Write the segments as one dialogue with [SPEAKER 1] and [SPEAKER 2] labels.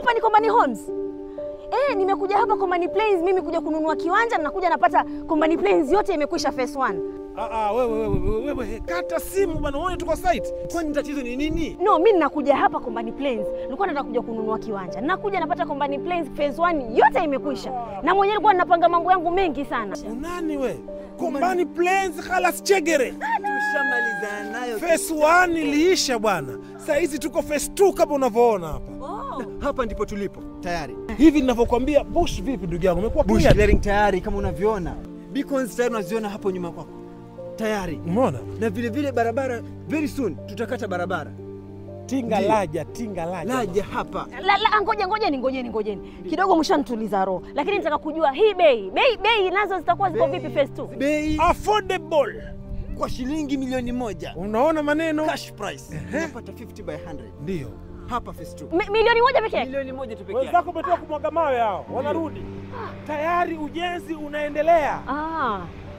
[SPEAKER 1] hapa ni Kombani Homes. Eh, nimekuja hapa Kombani Plains mimi kuja kununua kiwanja na nakuja napata Kombani Plains yote imekwisha phase 1.
[SPEAKER 2] Ah, ah, wewe wewe wewe wewe kata simu bwana, uone tuko site.
[SPEAKER 3] Kwani tatizo ni nini?
[SPEAKER 1] No, mimi ninakuja hapa Kombani Plains. Nilikuwa nataka kuja kununua kiwanja. Nakuja napata Kombani Plains phase 1 yote imekwisha. Na mwenyewe nilikuwa ninapanga mambo yangu mengi sana.
[SPEAKER 2] Unani we? Kombani Plains khalas chegere.
[SPEAKER 3] Tushamalizana nayo.
[SPEAKER 2] Phase 1 iliisha bwana. Saa hizi tuko phase 2 kama unavyoona hapa.
[SPEAKER 1] Oh.
[SPEAKER 3] Hapa ndipo tulipo tayari.
[SPEAKER 2] Hivi ninavyokuambia Bush vipi ndugu yangu? Umekuwa
[SPEAKER 3] Bush
[SPEAKER 2] clear?
[SPEAKER 3] clearing tayari kama unavyoona. Beacons tayari unaziona hapo nyuma kwako. Tayari.
[SPEAKER 2] Umeona?
[SPEAKER 3] Na vile vile barabara very soon tutakata barabara.
[SPEAKER 2] Tinga
[SPEAKER 3] Ndiyo.
[SPEAKER 2] laja, tinga laja.
[SPEAKER 3] Laja hapa.
[SPEAKER 1] La, la, ngoja ngojeni ngojeni ngojeni kidogo, mshanituliza roho, lakini nitaka kujua hii bei bei bei nazo zitakuwa ziko vipi phase 2?
[SPEAKER 3] Bei
[SPEAKER 2] Affordable.
[SPEAKER 3] kwa shilingi milioni moja.
[SPEAKER 2] Unaona maneno?
[SPEAKER 3] Cash price. Unapata 50 by 100.
[SPEAKER 2] Ndio.
[SPEAKER 3] Hapa phase 2.
[SPEAKER 1] Mi- milioni moja pekee yake?
[SPEAKER 3] Milioni moja tu pekee yake.
[SPEAKER 2] Wenzako umetoka kumwaga mawe hao, wanarudi. Tayari ujenzi unaendelea.
[SPEAKER 1] Ah.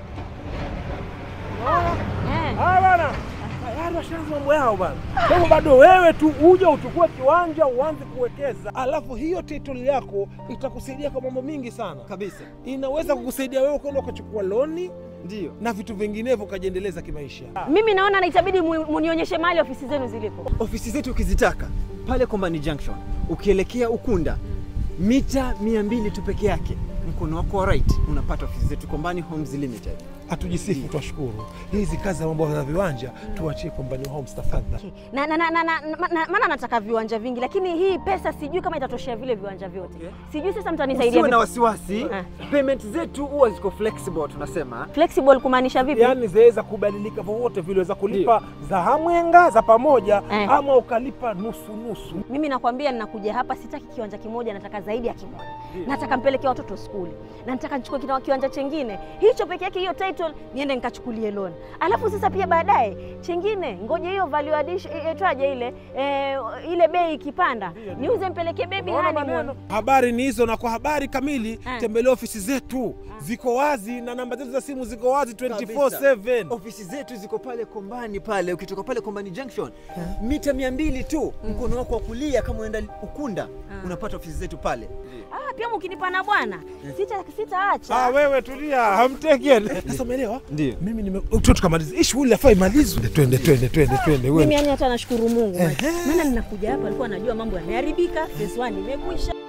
[SPEAKER 1] Eh.
[SPEAKER 2] Haya bwana. Tayari washaanza mambo yao bwana. Kwa hivyo bado wewe tu uje uchukue kiwanja uanze kuwekeza, alafu hiyo title yako itakusaidia kwa mambo mingi sana.
[SPEAKER 3] Kabisa.
[SPEAKER 2] Inaweza kukusaidia wewe kwenda ukachukua loni
[SPEAKER 3] Ndio.
[SPEAKER 2] na vitu vinginevyo ukajiendeleza kimaisha.
[SPEAKER 1] Mimi naona na itabidi mu- munionyeshe mahali ofisi zenu zilipo.
[SPEAKER 3] Ofisi zetu ukizitaka pale Kombani Junction, ukielekea Ukunda mita 200 tu peke yake, mkono wako wa right unapata ofisi zetu Kombani Homes Limited.
[SPEAKER 2] Hatujisifu, twashukuru. Hizi kazi za mambo ya viwanja tuachie Kombani Homes tafadhali.
[SPEAKER 1] Na, na, na, na, na, na, na, maana nataka viwanja vingi, lakini hii pesa sijui kama itatoshea vile viwanja vyote.
[SPEAKER 3] Okay.
[SPEAKER 1] Sijui sasa mtanisaidia
[SPEAKER 3] Usiwe na
[SPEAKER 1] vipi?
[SPEAKER 3] wasiwasi,
[SPEAKER 1] Eh.
[SPEAKER 3] payment zetu huwa ziko flexible, tunasema
[SPEAKER 1] Flexible kumaanisha vipi?
[SPEAKER 2] Yaani zaweza kubadilika vyovyote vile, weza kulipa za hamwenga za pamoja
[SPEAKER 1] Eh.
[SPEAKER 2] ama ukalipa nusu nusu.
[SPEAKER 1] Mimi nakwambia ninakuja hapa, sitaki kiwanja kimoja, nataka zaidi ya kimoja. Nataka mpeleke watoto skuli na nataka nichukue kina- kiwanja chengine hicho peke yake, hiyo title niende nikachukulie loan, alafu sasa pia baadaye chengine, ngoja hiyo value addition itwaje ile eh, ile bei ikipanda, niuze mpeleke baby
[SPEAKER 2] Unaona
[SPEAKER 1] honeymoon.
[SPEAKER 2] maneno? Habari ni hizo, na kwa habari kamili
[SPEAKER 1] Eh.
[SPEAKER 2] tembelea ofisi zetu, ziko wazi na namba zetu za simu ziko wazi 24/7.
[SPEAKER 3] ofisi zetu ziko pale Kombani pale, ukitoka pale Kombani Junction mita 200 tu, mkono wako wa kulia kama unaenda Ukunda unapata ofisi zetu pale.
[SPEAKER 1] Ah, pia mkinipa na bwana sita sitaacha.
[SPEAKER 2] Ah, wewe tulia, hamteki. Sasa umeelewa?
[SPEAKER 3] Ndio.
[SPEAKER 2] Mimi nime tu tukamaliza. Hii shughuli yafaa imalizwe. Twende twende twende twende
[SPEAKER 1] Mimi
[SPEAKER 2] wewe.
[SPEAKER 1] yani hata nashukuru Mungu
[SPEAKER 2] Ehe.
[SPEAKER 1] maana ninakuja hapa, alikuwa najua mambo yameharibika, phase 1 imekwisha.